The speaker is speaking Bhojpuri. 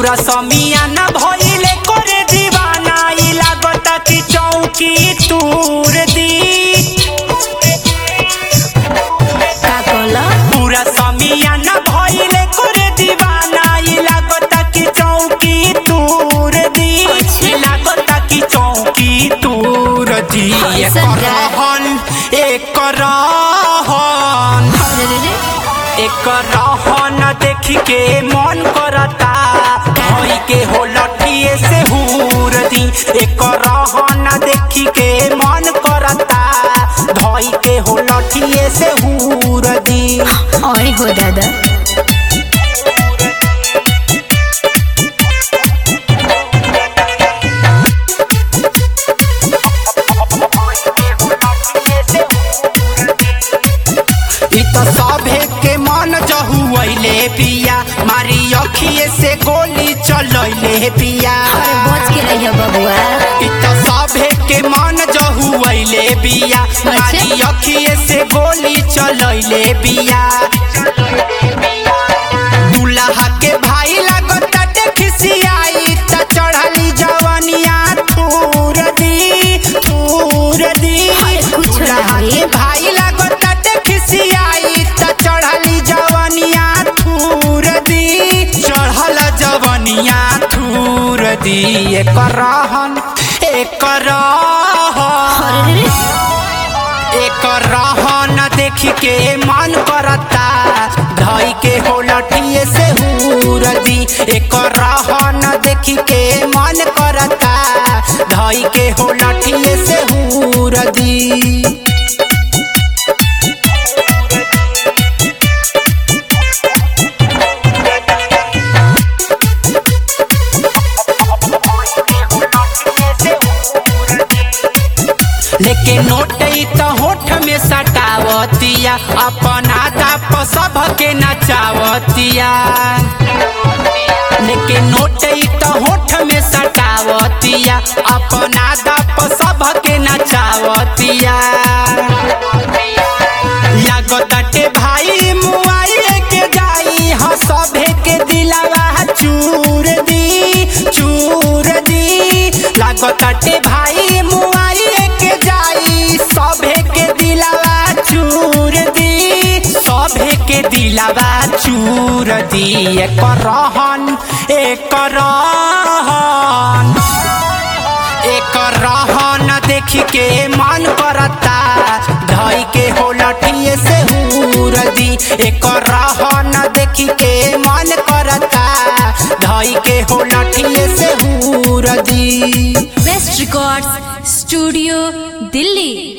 पूरा समियाना भइले करे दीवाना ई लागता कि चौकी तूर दी का कहला पूरा समियाना भइले करे दीवाना ई लागता कि चौकी तूर दी ई लागता कि चौकी तूर दी एक ऐसा क्या? रहन एक रहन अरे रे रे एक रहन देख के मन करता भई के हो लठिए से हूर दी एक रहन देख के मन करता धई के हो लठिए से हूर दी ओए हो दादा इ त सभे के मन जहुआइले पिया मारी अखिए से गोली चलैले पिया अरे बच के रहियो बबुआ इ त सभे के मन जहुआइले बिया मारी अखिए से गोली चलैले बिया दुल्हा के भाई लागता खिसियाई त चढ़ली जवनिया थूर दी थूर दी कुछ दुल्हा नहीं। के भाई लागता खिसियाई त चढ़ली जवनिया थूर दी चढ़ल जवनिया थूर दी एक रहन एक रहन अरे रे रे एक रहन देख के मन करता धई के हो लठिए से हूर दी एक रहन देख के मन करता धई के हो लठिए से हूर दी लेके नोट ई त होठ में सटावतिया अपना दाप सब के नचावतिया लेके नोट ई त होठ में सटावतिया अपना दाप सब के नचावतिया लागताटे भाई मुआइले के जाई ह सभे के दिलावा चूर दी चूर दी लागताटे भाई मुआइले के जाई सभे के दिलावा चूर दी सभे के दिलावा चूर दी एक रहन एक रहन एक रहन देख के मन करता धई के हो लठिए से हूर दी एक रहन देख के मन करता धई के हो लठिए से हूर the best records studio Delhi